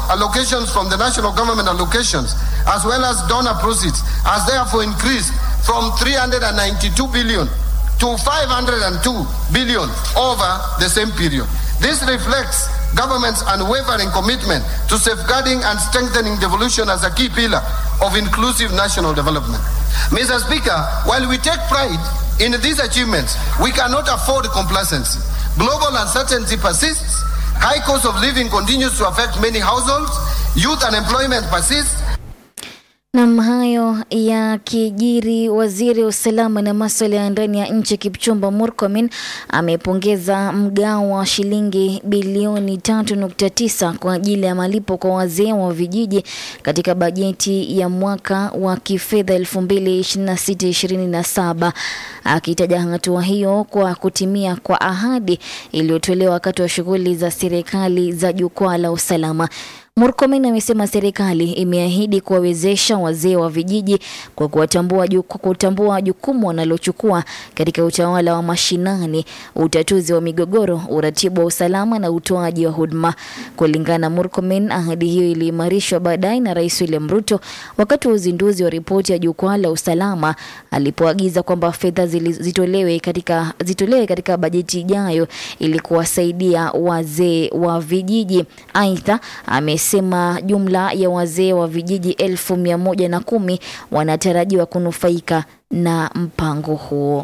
allocations from the national government allocations, as well as donor proceeds, has therefore increased from 392 billion to 502 billion over the same period. This reflects government's unwavering commitment to safeguarding and strengthening devolution as a key pillar of inclusive national development. Mr. Speaker, while we take pride in these achievements, we cannot afford complacency. Global uncertainty persists, high cost of living continues to affect many households, youth unemployment persists, Nam, hayo ya kijiri. Waziri wa usalama na maswala ya ndani ya nchi Kipchumba Murkomen amepongeza mgao wa shilingi bilioni 3.9 kwa ajili ya malipo kwa wazee wa vijiji katika bajeti ya mwaka wa kifedha 2026/2027 akitaja hatua hiyo kwa kutimia kwa ahadi iliyotolewa wakati wa shughuli za serikali za jukwaa la usalama. Murkomen amesema serikali imeahidi kuwawezesha wazee wa vijiji kwa kuwatambua ju- kwa kutambua jukumu wanalochukua katika utawala wa mashinani, utatuzi wa migogoro, uratibu wa usalama na utoaji wa huduma. Kulingana na Murkomen, ahadi hiyo iliimarishwa baadaye na Rais William Ruto wakati wa uzinduzi wa ripoti ya jukwaa la usalama alipoagiza kwamba fedha zili- zitolewe katika, zitolewe katika bajeti ijayo ili kuwasaidia wazee wa vijiji. Aidha, amesema jumla ya wazee wa vijiji elfu mia moja na kumi wanatarajiwa kunufaika na mpango huo.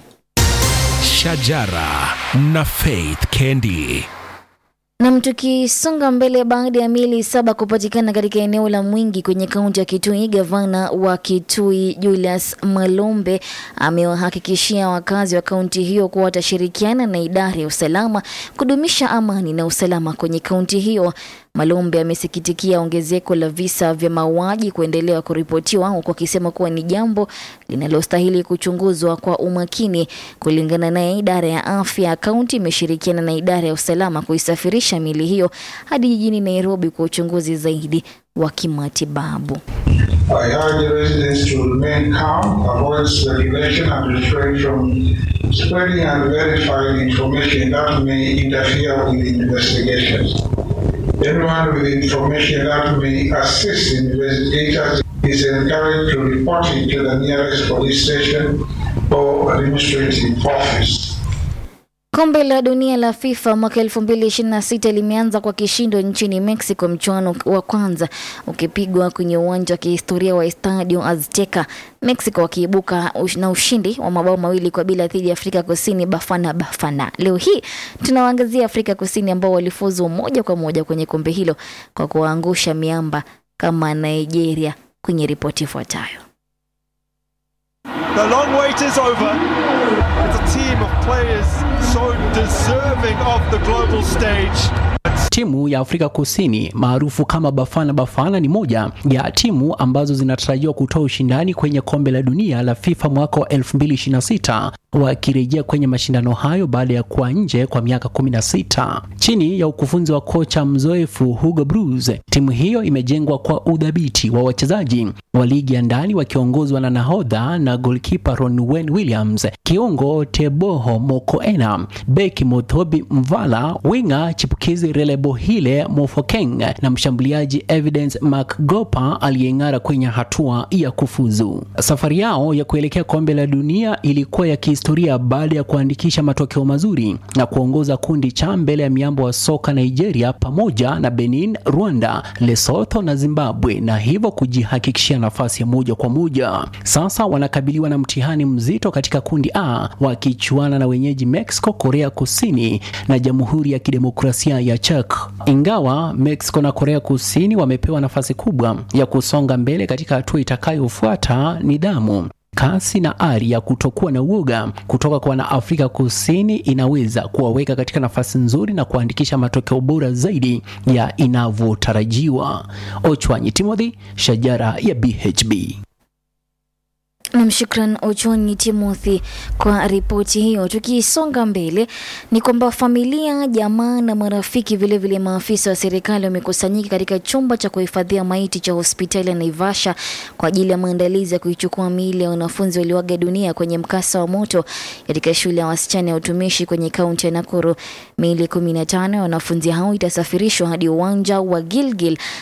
Shajara na Faith Kendi. Nam, tukisonga mbele, baada ya miili saba kupatikana katika eneo la Mwingi kwenye kaunti ya Kitui, gavana wa Kitui Julius Malombe amewahakikishia wakazi wa kaunti hiyo kuwa watashirikiana na idara ya usalama kudumisha amani na usalama kwenye kaunti hiyo. Malombe amesikitikia ongezeko la visa vya mauaji kuendelea kuripotiwa huku akisema kuwa ni jambo linalostahili kuchunguzwa kwa umakini. Kulingana naye, idara ya afya ya kaunti imeshirikiana na idara ya usalama kuisafirisha mili hiyo hadi jijini Nairobi kwa uchunguzi zaidi wa kimatibabu. I urge residents to remain calm, avoid speculation, and refrain from spreading unverified information that may interfere with investigations. Anyone with information that may assist investigators is encouraged to report it to the nearest police station or administrative office. Kombe la dunia la FIFA mwaka 2026 limeanza kwa kishindo nchini Mexico, mchuano wa kwanza ukipigwa kwenye uwanja wa kihistoria wa Estadio Azteca, Mexico wakiibuka ush- na ushindi wa mabao mawili kwa bila dhidi ya Afrika Kusini Bafana Bafana. Leo hii tunawaangazia Afrika Kusini ambao walifuzu moja kwa moja kwenye kombe hilo kwa kuwaangusha miamba kama Nigeria kwenye ripoti ifuatayo. The long wait is over. It's a team of players so deserving of the global stage. Timu ya Afrika Kusini maarufu kama Bafana Bafana ni moja ya timu ambazo zinatarajiwa kutoa ushindani kwenye kombe la dunia la FIFA mwaka wa 2026 wakirejea kwenye mashindano hayo baada ya kuwa nje kwa miaka 16. Chini ya ukufunzi wa kocha mzoefu Hugo Broos, timu hiyo imejengwa kwa udhabiti wa wachezaji wa ligi ya ndani wakiongozwa na nahodha na golkipa Ronwen Williams, kiungo Teboho Mokoena, beki Mothobi Mvala, winga chipukizi Relebohile Mofokeng na mshambuliaji Evidence McGopa aliyeng'ara kwenye hatua ya kufuzu. Safari yao ya kuelekea kombe la dunia ilikuwa ya kihistoria baada ya kuandikisha matokeo mazuri na kuongoza kundi cha mbele ya miambo wa soka Nigeria pamoja na Benin, Rwanda, Lesotho na Zimbabwe na hivyo kujihakikishia nafasi ya moja kwa moja. Sasa wanakabiliwa na mtihani mzito katika kundi A wakichuana na wenyeji Mexico, Korea Kusini na Jamhuri ya Kidemokrasia ya Czech. Ingawa Mexico na Korea Kusini wamepewa nafasi kubwa ya kusonga mbele katika hatua itakayofuata, nidhamu kasi na ari ya kutokuwa na uoga kutoka kwa wanaafrika kusini inaweza kuwaweka katika nafasi nzuri na kuandikisha matokeo bora zaidi ya inavyotarajiwa. Ochwanyi Timothy, Shajara ya BHB. Nam, shukran Ochonyi Timothy kwa ripoti hiyo. Tukisonga mbele, ni kwamba familia, jamaa na marafiki, vilevile maafisa wa serikali wamekusanyika katika chumba cha kuhifadhia maiti cha hospitali ya Naivasha kwa ajili ya maandalizi ya kuichukua miili ya wanafunzi walioaga dunia kwenye mkasa wa moto katika shule ya wasichana ya utumishi kwenye kaunti ya Nakuru. Miili kumi na tano ya wanafunzi hao itasafirishwa hadi uwanja wa Gilgil